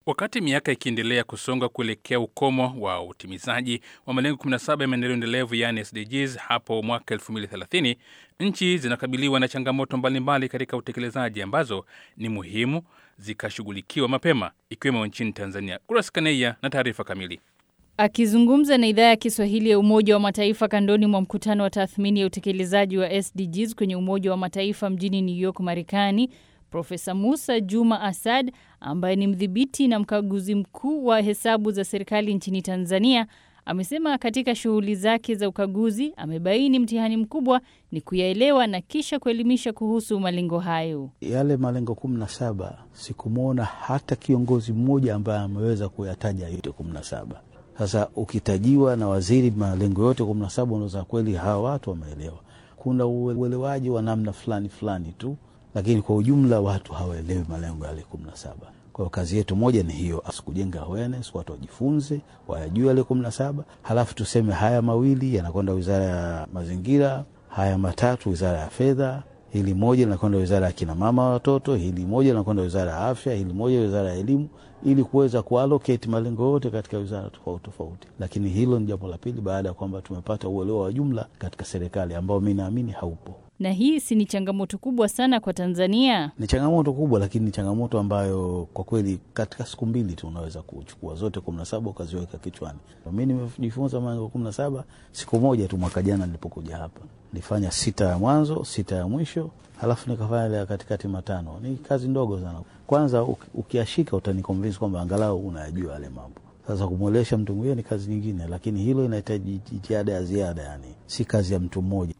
Wakati miaka ikiendelea kusonga kuelekea ukomo wa utimizaji wa malengo 17 ya maendeleo endelevu yaani SDGs hapo mwaka 2030, nchi zinakabiliwa na changamoto mbalimbali katika utekelezaji ambazo ni muhimu zikashughulikiwa mapema, ikiwemo nchini Tanzania. Kuras Kaneia na taarifa kamili. Akizungumza na idhaa ya Kiswahili ya Umoja wa Mataifa kandoni mwa mkutano wa tathmini ya utekelezaji wa SDGs kwenye Umoja wa Mataifa mjini New York, Marekani, Profesa Musa Juma Asad ambaye ni mdhibiti na mkaguzi mkuu wa hesabu za serikali nchini Tanzania amesema katika shughuli zake za ukaguzi amebaini mtihani mkubwa ni kuyaelewa na kisha kuelimisha kuhusu malengo hayo. Yale malengo kumi na saba sikumwona hata kiongozi mmoja ambaye ameweza kuyataja yote kumi na saba. Sasa ukitajiwa na waziri malengo yote kumi na saba unaweza kweli hawa watu wameelewa. Kuna uelewaji wa namna fulani fulani tu lakini kwa ujumla watu hawaelewi malengo yale kumi na saba. Kwa hiyo kazi yetu moja ni hiyo, asikujenga awareness, watu wajifunze, wayajue yale kumi na saba, halafu tuseme haya mawili yanakwenda wizara ya mazingira, haya matatu wizara ya fedha, hili moja linakwenda wizara ya kina mama watoto, hili moja linakwenda wizara ya afya, hili moja wizara ya elimu, ili kuweza kuallocate malengo yote katika wizara tofauti tofauti. Lakini hilo ni jambo la pili, baada ya kwamba tumepata uelewa wa jumla katika serikali ambao mi naamini haupo na hii si ni changamoto kubwa sana kwa Tanzania? Ni changamoto kubwa, lakini ni changamoto ambayo kwa kweli katika siku mbili tu unaweza kuchukua zote kumi na saba ukaziweka kichwani. Mi nimejifunza malengo kumi na saba siku moja tu, mwaka jana nilipokuja hapa. Nilifanya sita ya mwanzo, sita ya mwisho, halafu nikafanya ile ya katikati matano. Ni kazi ndogo sana. Kwanza ukiashika utanikonvinsi kwamba angalau unayajua yale mambo. Sasa kumwelesha mtu mwingine ni kazi nyingine, lakini hilo inahitaji jitihada ya ziada, yani si kazi ya mtu mmoja.